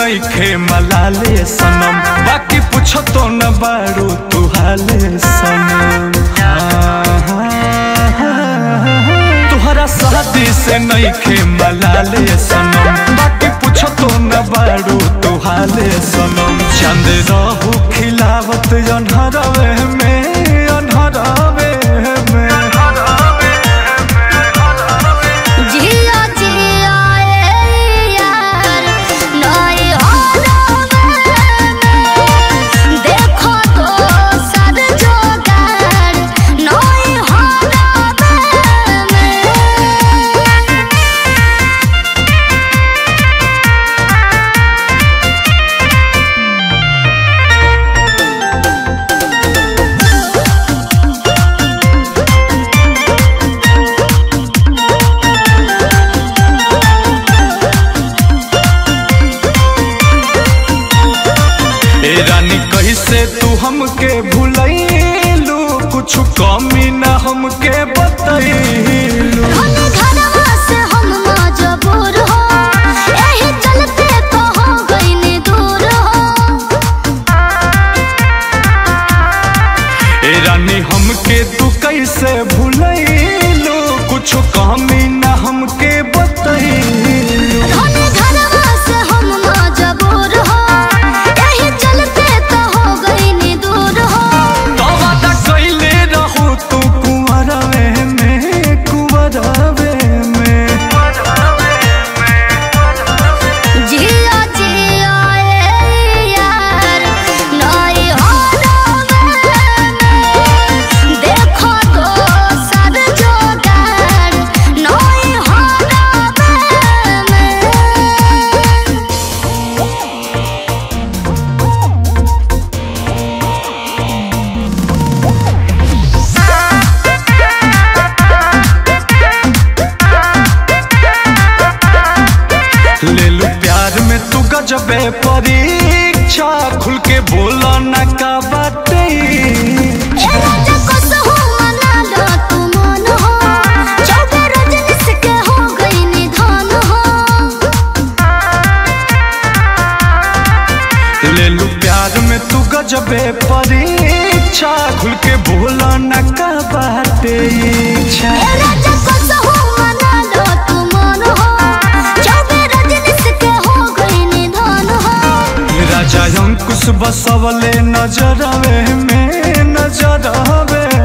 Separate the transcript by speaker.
Speaker 1: नईखे मलाले सनम बाकी पूछो तो न बारू तू हाले सनम हाँ, हाँ, हाँ। तुहरा शादी से नईखे मलाले सनम बाकी पूछो तो न बारू तू हाले सनम चंद रहू खिलावत अनहरवे में अनहरवे में
Speaker 2: जिया जिया ए यार नई होरवे में देखो तो सर जोगार नई होरवे में
Speaker 1: ए रानी कैसे तू हमके भूलैलू कुछ कमी ना हमके बतैलू
Speaker 2: धन घरवा से हम मजबूर हो एही चलते तो हो गइनी दूर हो
Speaker 1: ए रानी हमके तू कैसे भूलैलू कुछ कमी ना हमके बतैलू
Speaker 2: धन घरवा से हम मजबूर हो एही चलते तो हो गइनी दूर हो
Speaker 1: तो वादा कैले रहू तू कुंवरवे में कुंवरवे में
Speaker 2: जिया जिया ए यार नई होरवे में देखो तो सर जोगार नई होरवे में
Speaker 1: ले लू प्यार में तू गजबे परीक्षा खुल के बोला न का बाटे
Speaker 2: ए राजा कसहु मना लो तू मन हो चौबे रजनीश के हो गई निधन हो
Speaker 1: ले लू प्यार में तू गजबे परीक्षा खुल के बोला न का बाटे इच्छा
Speaker 2: ए राजा कसहु मना लो तू मन हो चौबे रजनीश के हो गई निधन हो
Speaker 1: राजा अंकुश बसवले नजरवे में नजरवे